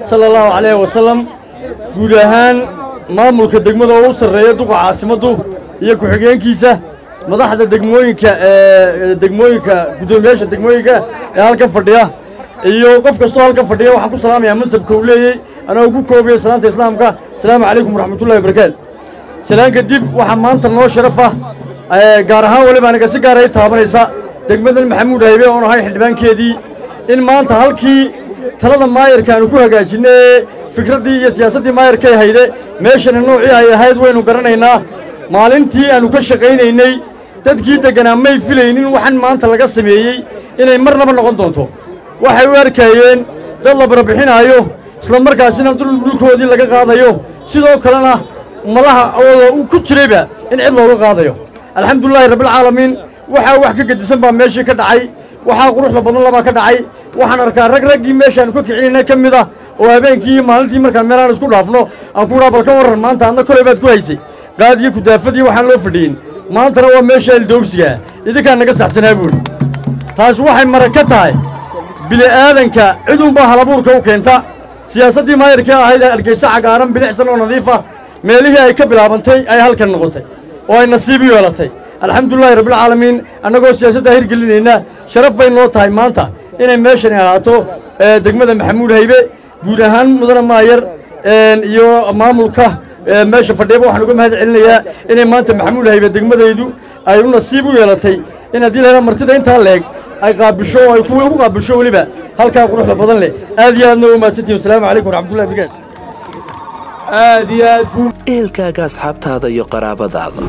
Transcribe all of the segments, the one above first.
sala allahu calayhi wasalam guud ahaan maamulka degmada oo u sarreeya duqa caasimaddu iyo ku-xigeenkiisa madaxda degmooyinka ee degmooyinka guddoomiyaasha degmooyinka ee halkan fadhiya iyo qof kastoo halkan fadhiya waxaan ku salaamayaa mansabka uu leeyey anagoo ku koobaya salaanta islaamka asalaamu calaykum waraxmatullahi wabarakaatu salaan kadib waxaa maanta noo sharaf ah gaar ahaan weliba aniga si gaara i taabanaysa degmadan maxamuud haybe oon ahay xildhibaankeedii in maanta halkii talada maayarka aanu ku hagaajinay ee fikraddii iyo siyaasaddii maayarkay hayde meeshana noocii ay ahayd waynu garanaynaa maalintii aannu ka shaqaynaynay dadkii degganaa may filaynin waxan maanta laga sameeyey inay marnaba noqon doonto waxay u arkayeen dad la barbixinaayo isla markaasina dhulkoodii laga qaadayo sidoo kalena malaha oo ku jirayba in cid looga qaadayo alxamdulilaahi rabbilcaalamiin waxaa wax ka gedisan baa meeshii ka dhacay waxaa quruxda badan labaa ka dhacay waxaan arkaa rag raggii meeshaannu ka kicinayna ka mid ah oo habeenkii iyo maalintii markaan meelaan isku dhaafno aan ku dhaa bal ka warran maanta adna kolay baad ku haysay qaadiyo kudaafadii waxaan loo fadhiyin maantana waa meesha ildoogsigaa idinkaan naga saxsanaa buuri taas waxay marag ka tahay bili'aadanka cidunbaa halabuurka u keenta siyaasaddii maayarkii ahayd ee hargeysa cagaaran bilicsan oo nadiifa meelihii ay ka bilaabantay ay halkan noqotay oo ay nasiib u yeelatay alxamdulilahi rabbilcaalamiin annagoo siyaasaddaa hirgelinayna sharaf bay noo tahay maanta inay meeshani ahaato degmada maxamuud haybe guud ahaan mudane maayar iyo maamulka meesha fadhiyaba waxaan uga mahad celinayaa inay maanta maxamuud haybe degmadaydu ay u nasiib u yeelatay in haddii lahela martida intaa leeg ay qaabisho oo ay kuwa ugu qaabisho weliba halkaa quruxda badan leh aad iyo aadna u mahadsantihin wasalaamu calaykum waraxmatullahi barakaatu aad iyo aad buu ehelkaaga asxaabtaada iyo qaraabadaada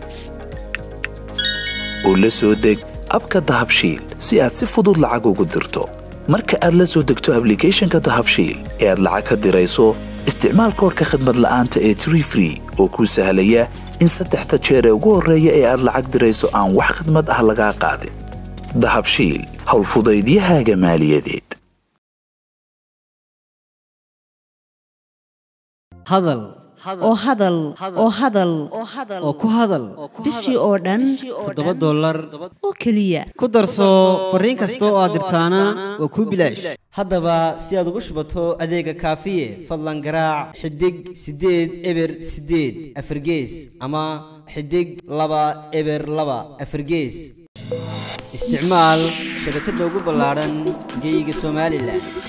oo la soo deg abka dahabshiil si aad si fudud lacag ugu dirto marka aad la soo degto ablicathonka dahabshiil ee aad lacag ka dirayso isticmaal koorka khadmad la'aanta ee tree free oo kuu sahlaya in saddexda jeer ee ugu horreeya ee aad lacag dirayso aan wax khadmad ah lagaa qaadin dahabshiil howlfudaydiyahaaga maaliyadeed hadal oo hadal oo hadal oo ku hadal bishii oo dhan toddoba dollar oo keliya ku darso fariin kasta oo aad dirtaana waa kuu bilaash haddaba si aad ugu shubato adeega kaafiye fadlan garaac xidig siddeed eber siddeed afargees ama xidig laba eber laba afargees isticmaal shabakadda ugu ballaadhan geeyiga somalilan